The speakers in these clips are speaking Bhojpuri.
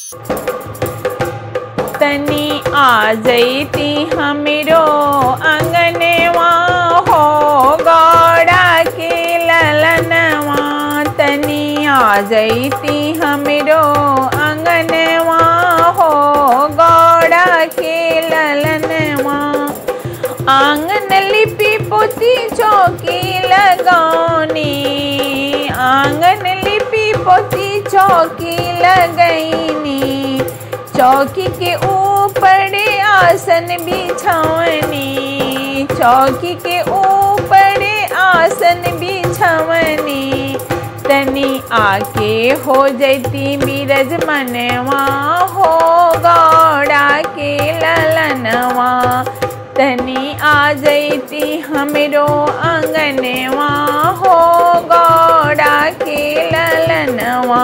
तनी आ जैती हमरो अंगनवा हो गौड़ा के ललनवा तनी आ जैती हमरो अंगनवा हो गौड़ा के ललनवा आंगन लिपि पोती चौकी लगौनी आंगन लिपि पोती चौकी लगैनी चौकी के ऊपर आसन बिछवनी चौकी के ऊपर आसन बिछवनी तनी आके हो जैती बीरज मनवा हो गौड़ा के ललनवा तनी आ जैती हमरो अंगनवा हो गौड़ा के ललनवा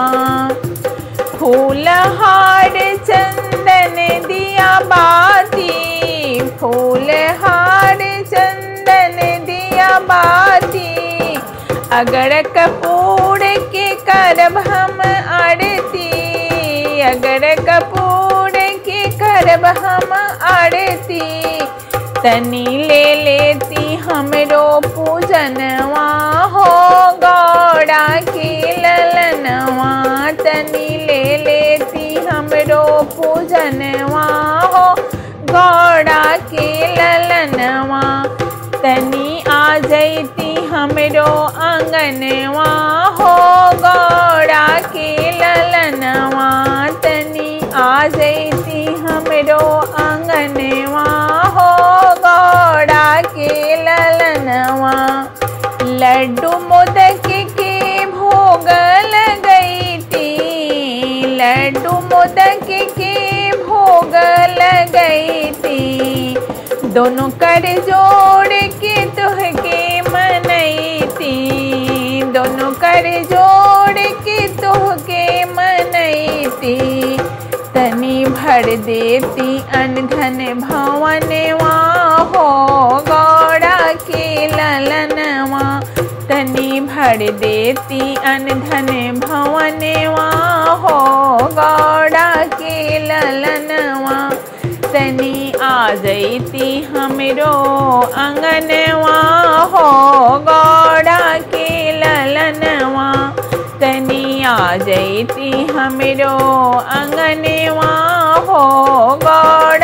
फूल हार चंदन दिया बाती फूल हार चंदन दिया बाती अगर कपूर के करब हम आरती अगर कपूर के करब हम आरती तनी ले लेती हमरो पूजनवा हो गौड़ा के ललनवा तनी ले लेती हमरो पूजनवा हो गौड़ा के ललनवा तनी आ जैती हमरो आंगनवा हो गौड़ा के ललनवा तनी आ जैती हमरो आंगनवा हो गौड़ा के ललनवा लड्डू मोदक के भोग लगैती लड्डू मोदक के भोग लगैती दोनों कर जोड़ के तुहके मनैती दोनों कर जोड़ के तुहके मनैती तनी भर देती अनधन भवनवा हो गौड़ा के ललनवा तनी भर देती अनधन भवनवा हो गौड़ा के ललनवा तनी आ जैती हमरो अंगनवा हो गौड़ा के ललनवा तनी आ जैती हमरो अंगनवा हो गौड़